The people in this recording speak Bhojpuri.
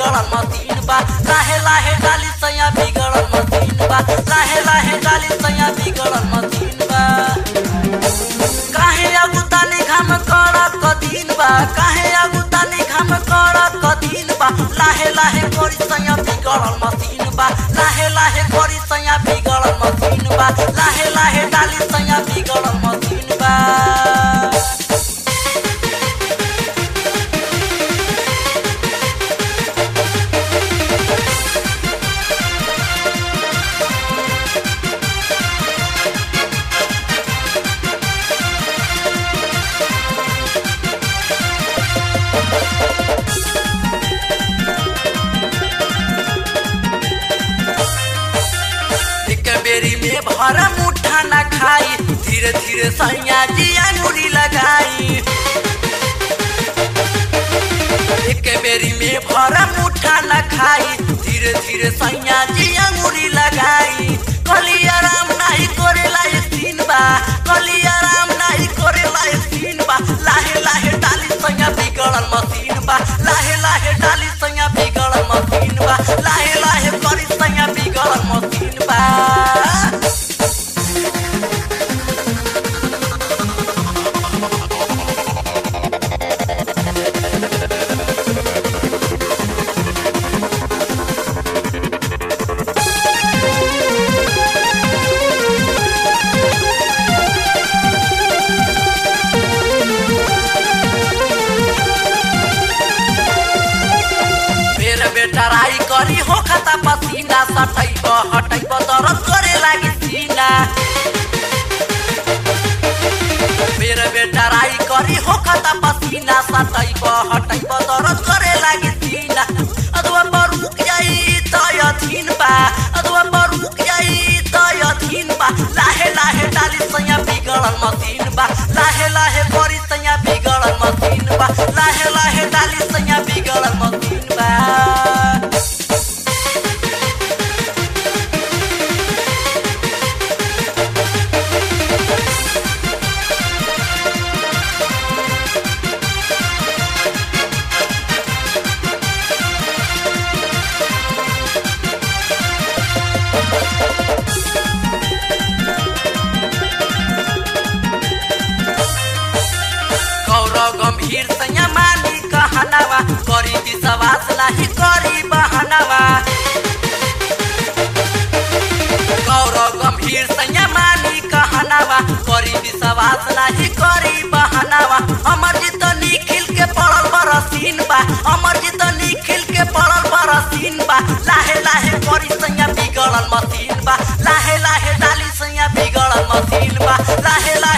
बिगड़ल मतीन बा लाहे लाहे डाली सैया बिगड़ल मतीन बा लाहे लाहे डाली सैया बिगड़ल मतीन बा काहे अगुतानी घाम करत कदीन बा काहे अगुतानी घाम करत कदीन बा लाहे लाहे करी सैया बिगड़ल मतीन बा लाहे लाहे करी सैया बिगड़ल मतीन बा लाहे लाहे डाली सैया बिगड़ल मतीन बा एक बेरी में भर मुठा न खाई धीरे धीरे सैया जी अंगुरी लगाई एक बेरी में भर मुठा न खाई धीरे धीरे सैया जी अंगुरी लगाई कली आराम नहीं करे लायक दिन बा कली आराम नहीं करे लायक दिन बा लाहे लाहे डाली सैया बिगड़ल मशीन बा लाहे लाहे डाली सैया बिगड़ल मशीन बा लाहे लाहे करी सैया बिगड़ल मशीन बा फेर बेटराई करी हो खाता पसीना सटैब हटैब दरद करे लागी सीना फेर बेटराई करी हो खाता पसीना सटैब हटैब दरद करे लागी सीना अथवा बरुक जाई त यथिन बा अथवा बरुक जाई त यथिन बा लाहे लाहे डाली सैया बिगड़ल मशीन बा लाहे लाहे करी सैया बिगड़ल मशीन बा लाहे लाहे डाली सैया बिगड़ल मशीन बा गौरव गंभीर सैया मानी कहनावा करी विश्वास नाही करी बहनावा गौरव गंभीर सैया मानी कहनावा करी विश्वास नाही करी बहनावा अमर जी तो निखिल के पड़ल बरसीन बा अमर जी तो निखिल के पड़ल बरसीन बा लाहे लाहे करी सैया बिगड़ल मशीन बा लाहे लाहे डाली सैया बिगड़ल मशीन बा लाहे लाहे